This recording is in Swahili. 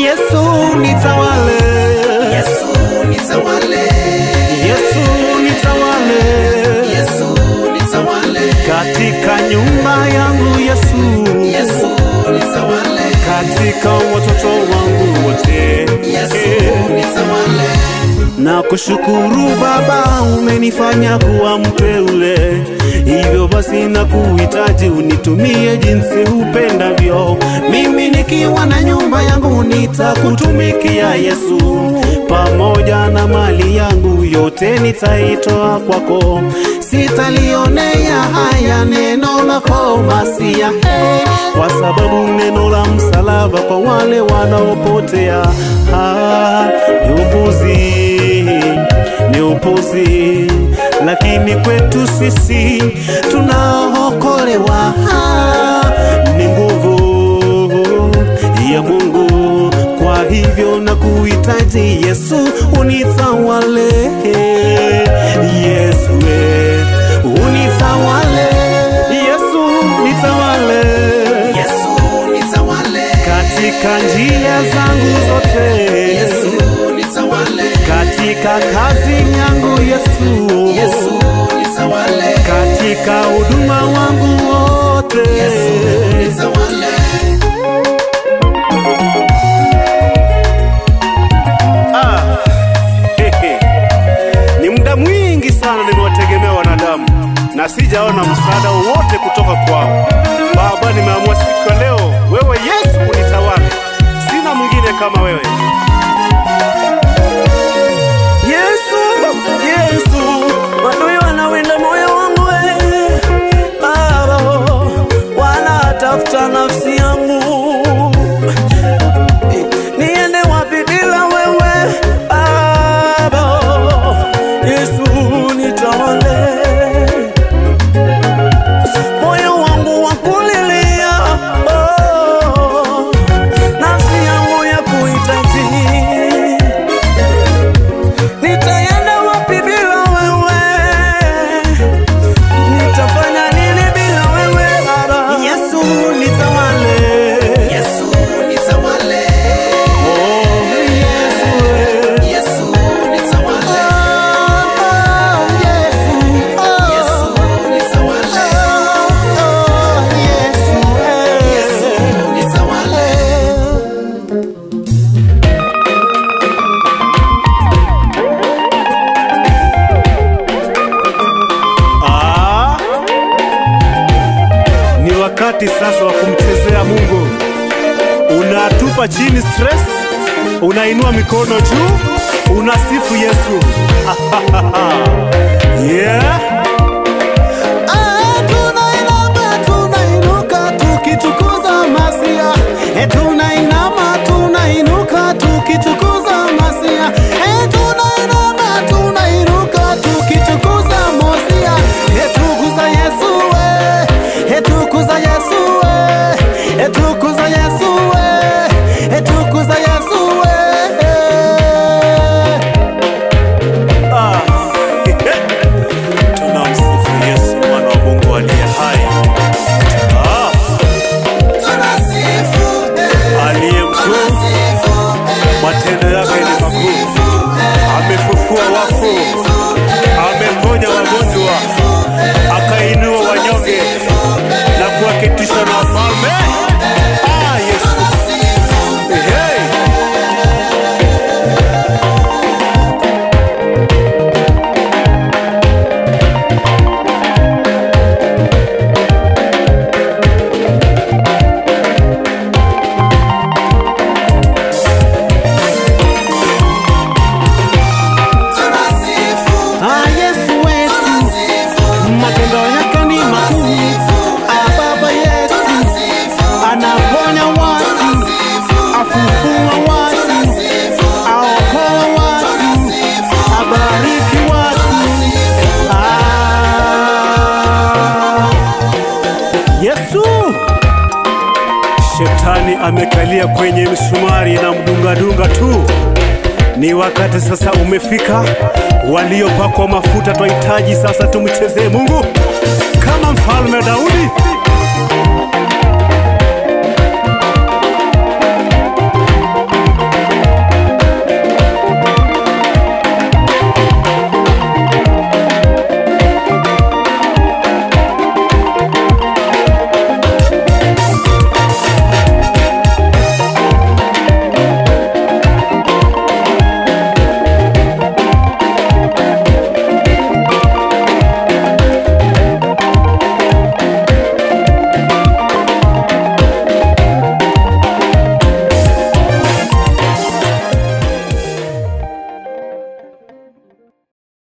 Yesu nitawale, Yesu nitawale, Yesu nitawale Yesu nitawale, katika nyumba yangu Yesu, Yesu nitawale, katika watoto wangu wote Yesu nitawale, na kushukuru Baba, umenifanya kuwa mteule. Hivyo basi na kuhitaji unitumie jinsi upendavyo. Mimi nikiwa na nyumba yangu nitakutumikia Yesu, pamoja na mali yangu yote nitaitoa kwako. Sitalionea haya neno lako Masia, hey, kwa sababu neno la msalaba kwa wale wanaopotea ah, ni upuzi ni upuzi, lakini kwetu sisi tunaokolewa ah, ni nguvu ya Mungu. Kwa hivyo na kuhitaji Yesu unitawale, Yesu we, unitawale, Yesu nitawale Yesu nitawale, katika njia zangu zote Yesu nitawale, katika kazi yangu Yesu, Yesu nitawale, katika huduma wangu wote Yesu nitawale, Ah, hehe. Ni muda mwingi sana nimewategemea wanadamu na sijaona msaada wowote kutoka kwao. Baba, nimeamua siku ya leo, wewe Yesu unitawale, sina mwingine kama wewe. Yesu, Yesu, adui wanawinda moyo wangu we. Baba, wanatafuta nafsi yangu. Niende wapi bila wewe? Baba, Yesu nitawale. Moyo wangu wakulilia, oh, nafsi yangu ya kuhitaji Nitaenda wapi bila wewe? Nitafanya nini bila wewe Baba? Yesu nitawale, Yesu nitawale, oh, Yesu we. Yesu nitawale, Oh, Yesu, oh, Yesu nitawale, oh, Yesu, eh. Yesu nitawale. Ah, ni wakati sasa wa kumchezea Mungu. Unatupa chini stress, unainua mikono juu, unasifu Yesu. yeah. Ah, tunainama, tunainuka tukitukuza Masia. Eh, tunainama, tunainuka tukitukuza Masia. Eh, tunainama, tunainuka tukitukuza Mosia. Eh, tukuza Yesu we. Eh, tukuza Yesu we. Eh, tukuza Yesu we. Eh, tukuza Yesu we. Ah. Tunamsifu Yesu mwana wa Mungu aliye hai. Ah, Tunasifu, eh, aliye mkuu, tunasifu, eh, matendo yake ni makuu. tunasifu, eh, Amefufua wafu, tunasifu, eh, ameponya wagonjwa, akainua wanyonge na kuwaketisha na wafalme. Ah, Yesu. Hey. tunasifu, Ah, Yesu wetu, tunasifu, matendo yake ni makuu. Ah, Baba yetu anaponya watu, afufua watu, aokoa watu, abariki watu. Ah, Yesu Shetani amekalia kwenye msumari na mdungadunga tu. Ni wakati sasa umefika, waliopakwa mafuta twahitaji sasa tumchezee Mungu kama mfalme Daudi.